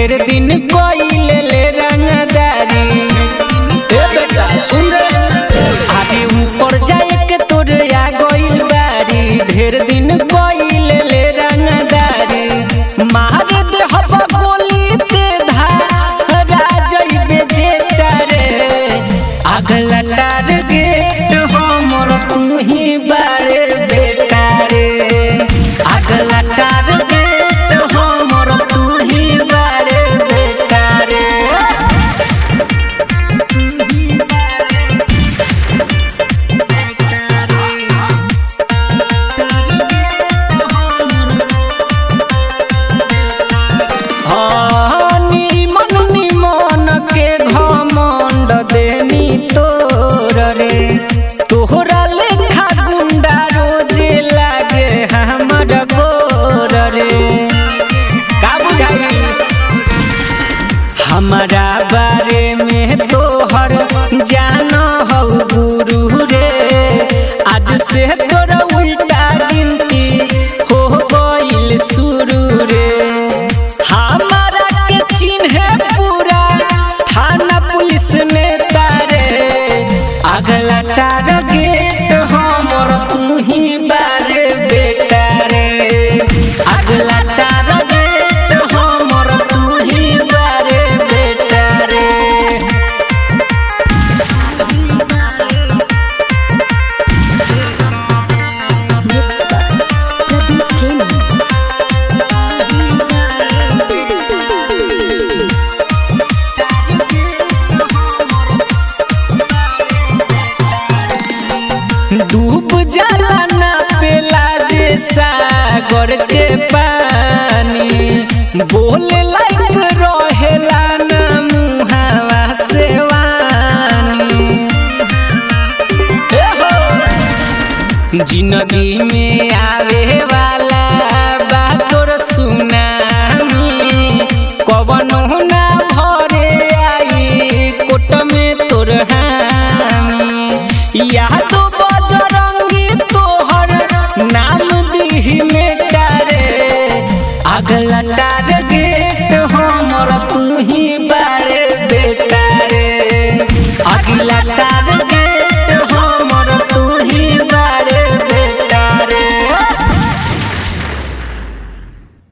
ढेर दिन कोइले ले रंगदारी ए बेटा सुन रे आगे ऊपर जाए के तोरे आ गइल बारी ढेर दिन कोइले ले रंगदारी मार दे हब गोली ते धारा जइबे जेटा रे अगला टारगेट हमर तू ही बारे बेटा रे अगला टारगेट हमर तू ही बारे बेटा रे हाँ, निमन निमन के घमंड देनी तोर रे तोहरा लेखा गुंडा रोजे लागे हमर गोर रे का बुझाई हमारा बारे में तोहर जान हो गुरु रे आज से तोरा उल्टा गिनती हो गइल शुरू रे हमारा के चिन्ह पूरा थाना पुलिस में तारे अगला टारगेट हमर तू ही बारे बेटा रे अगला टारगेट हमर तू ही बारे बेटा रे Mixed by Pradeep Premi. डूब जाला ना पेला जे सागर के पानी बोले लायक रहेला ना मुहावा से वानी ए हो जिंदगी में आवे वाला बातोर सुनामी कवनो ना भरे आई कोट में तोर हामी याद बजरंगी तोहर नाम दीही में तारे अगला टारगेट हमर तू ही बारे बेटा रे अगला टार